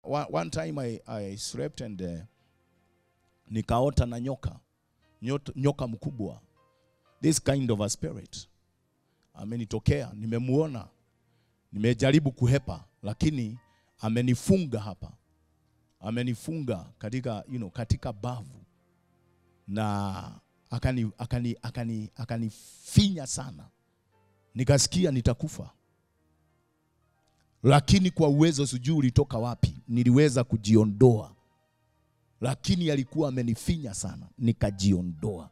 one, one time I, I slept and uh, nikaota na nyoka Nyot, nyoka mkubwa this kind of a spirit amenitokea nimemuona nimejaribu kuhepa lakini amenifunga hapa amenifunga katika you know, katika bavu na akani akani akani akanifinya sana nikasikia nitakufa lakini kwa uwezo sijui ulitoka wapi niliweza kujiondoa lakini alikuwa amenifinya sana nikajiondoa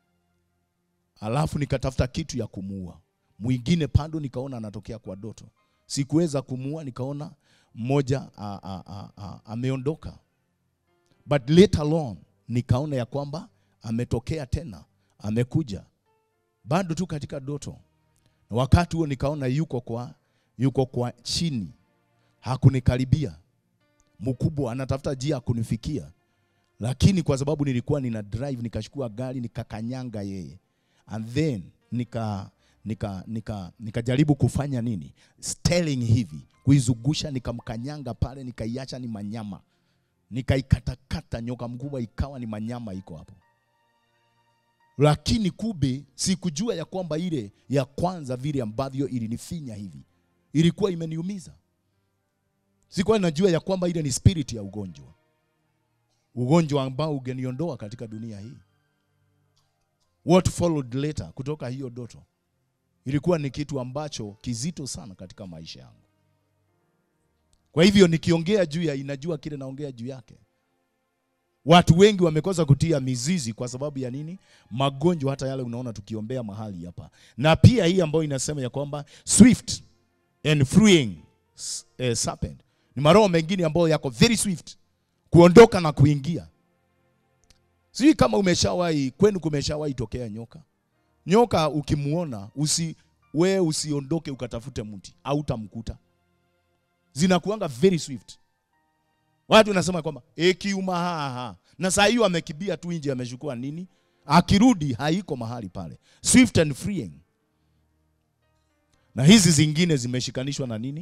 alafu nikatafuta kitu ya kumuua mwingine pando nikaona anatokea kwa doto sikuweza kumuua nikaona mmoja a- a- a- a- ameondoka but later on nikaona ya kwamba ametokea tena amekuja bado tu katika doto na wakati huo nikaona yuko kwa yuko kwa chini hakunikaribia mkubwa anatafuta njia ya kunifikia lakini kwa sababu nilikuwa nina drive nikachukua gari nikakanyanga yeye and then nika nika nika nikajaribu kufanya nini steering hivi kuizungusha nikamkanyanga pale nikaiacha ni manyama nikaikatakata nyoka mkubwa ikawa ni manyama iko hapo lakini kube sikujua ya kwamba ile ya kwanza vile ambavyo ilinifinya hivi ilikuwa imeniumiza sikuwa najua ya kwamba ile ni spirit ya ugonjwa ugonjwa ambao ungeniondoa katika dunia hii what followed later kutoka hiyo doto ilikuwa ni kitu ambacho kizito sana katika maisha yangu kwa hivyo nikiongea juu ya inajua kile naongea juu yake watu wengi wamekosa kutia mizizi kwa sababu ya nini magonjwa hata yale unaona tukiombea mahali hapa na pia hii ambayo inasema ya kwamba swift and freeing s- eh, serpent ni maroho mengine ambayo yako very swift kuondoka na kuingia sijui kama umeshawahi kwenu kumeshawahi tokea nyoka nyoka ukimuona usi we usiondoke ukatafute mti au utamkuta zinakuanga very swift watu nasema kwamba ekiuma haha na saa hiyo amekibia tu nje amechukua nini akirudi haiko mahali pale swift and freeing na hizi zingine zimeshikanishwa na nini